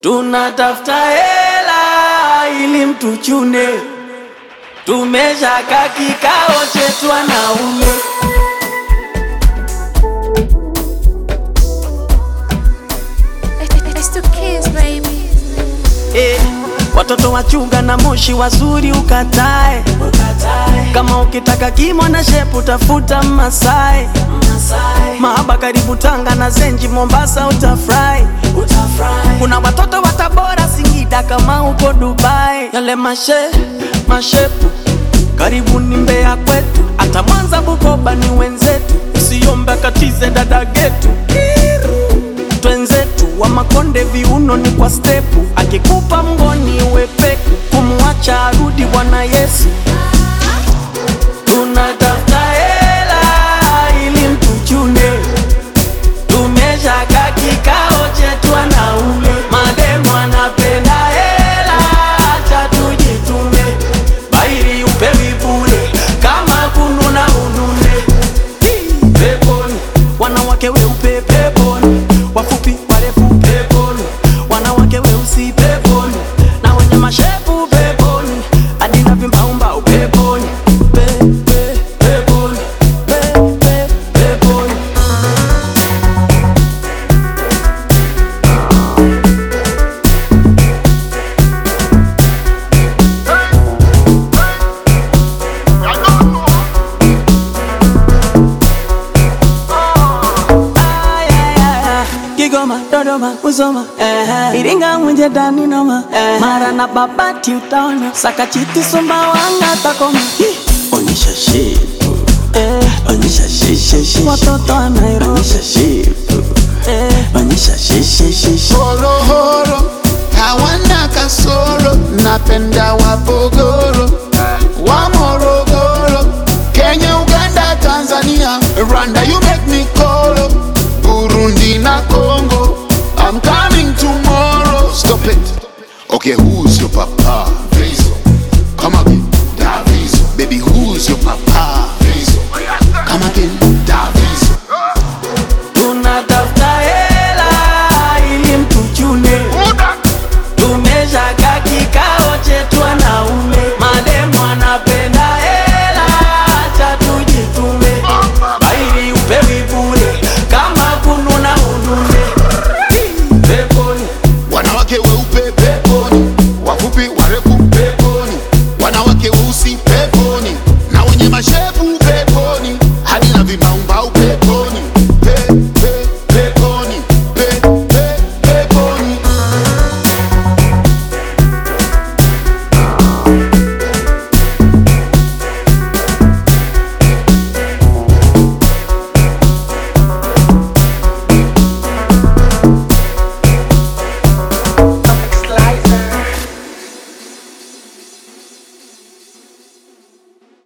Tunatafuta hela ili mtuchune, tumeshaka kikao chetu wanaume. It's the kids, baby. Eh, watoto wachunga na moshi wazuri ukatae, kama ukitaka kimo na shepu tafuta Masai, mahaba karibu Tanga na Zenji Mombasa utafurahi. Kuna watoto wa Tabora Singida kama uko Dubai, yale mashe mashepu karibu ni Mbeya kwetu, hata Mwanza Bukoba ni wenzetu, usiombe katize dada getu twenzetu wa Makonde viuno ni kwa stepu, akikupa mgoni wepeku, kumwacha arudi Bwana Yesu. Tunatafuta hela ili mtuchune, tumeshaka kikao chetu wanaume, mademu anapenda hela, acha tujitume, bairi upewi bure, kama kununa unune peponi, wanawake weupe peponi, wafupi warefu peponi, wanawake weusi peponi, na wenye mashepu peponi, hadi na vimbaumbau peponi, pe, pe, peponi, pe, pe, peponi. Ay, ay, ay, ay. Kigoma, Dodoma, Musoma, eh, Iringa, Mwenje, Dani, Noma, eh, Mara na Babati utaona Sakachiti, Sumbawanga, Takoma, Hi, Onyesha shepu, eh, onyesha shishe shishe, watoto wa Nairobi, onyesha shepu, eh, onyesha shishe shishe. horohoro hawana kasoro, napenda wapogoro wa Morogoro, Kenya, Uganda, Tanzania, Rwanda, you make me colo, Burundi na Congo, I'm coming tomorrow. Stop it. Okay, who's your papa? Vezo. Come again. Davizo. Baby, who's your papa?